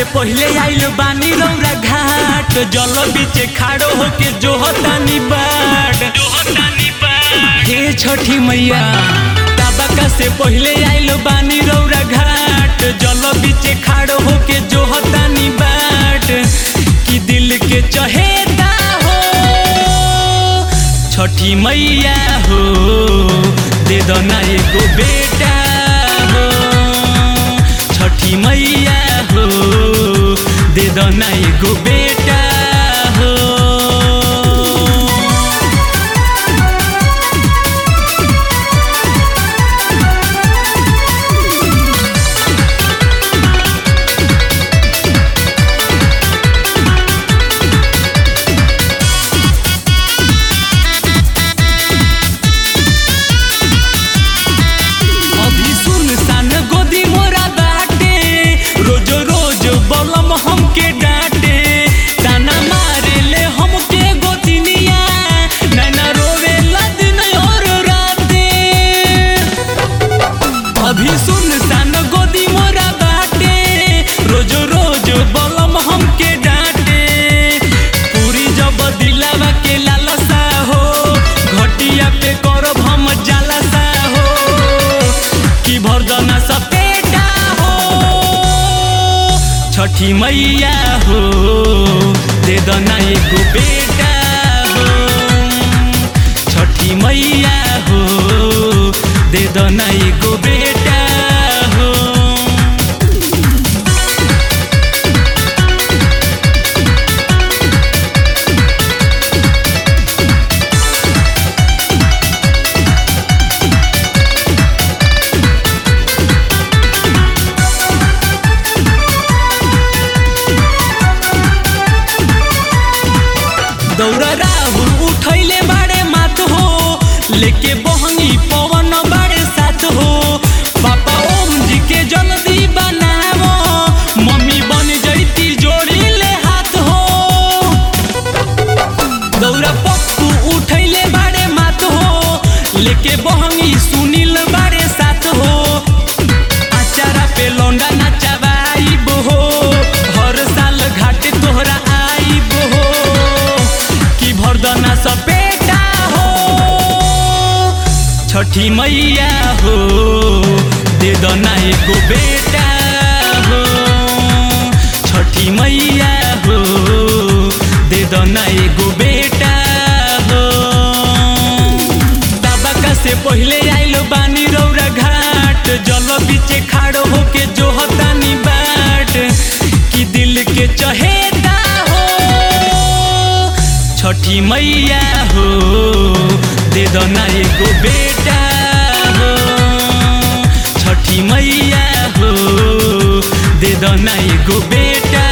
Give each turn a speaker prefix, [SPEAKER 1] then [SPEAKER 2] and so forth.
[SPEAKER 1] पहिले आइल बानी रौरा घाट जल बीचे खाड़ो होके जोहतानी बाट हे छठी मैया ताबका से पहिले आइल बानी रौरा घाट जल बीचे खाड़ो होके जोहतानी बाट कि दिल के चहेता हो छठी मैया हो दे दो ना एगो बेटा हो छठी मैया हो दे दो ना एगो बेटा हो अभी सुनसान गोदी मोरा बाटे रोज रोज बलम हमके डांटे ताना मारे ले हमके गोतिनिया नैना रोवे दिन और राते अभी सुनसान गोदी मोरा बाटे रोज रोज बलम हमके डांटे पूरी जब दिलावा के लालसा हो घटिया पे करब हम जालसा हो कि भरदना सपेटा हो छठी मैया हो दे दना एगो बेटा हो छठी मैया हो दे दना एगो बेटा हो दौड़ा राहुल उठैले बाड़े मात हो लेके बहंगी पवन बाड़े साथ हो पापा ओम जी के जल्दी बनावो मम्मी बन जैती जोड़ी ले हाथ हो दौड़ा पप्पू उठैले बाड़े मात हो लेके बहंगी सुनील बाड़े साथ हो आचारा पे लौंडा नचवाइब हो हर साल घाटे तोहरा आइब हो कि भरदना सपेटा हो छठी मैया हो दे दना एगो बेटा हो छठी मैया हो दे दना एगो बेटा हो ताबका से पहिले आइल बानी रौरा घाट जल बीचे खाड़ो होके जोहतानी बाट कि दिल के चहेता हो छठी मैया हो दे दो ना एगो बेटा हो छठी मैया हो दे दो ना एगो बेटा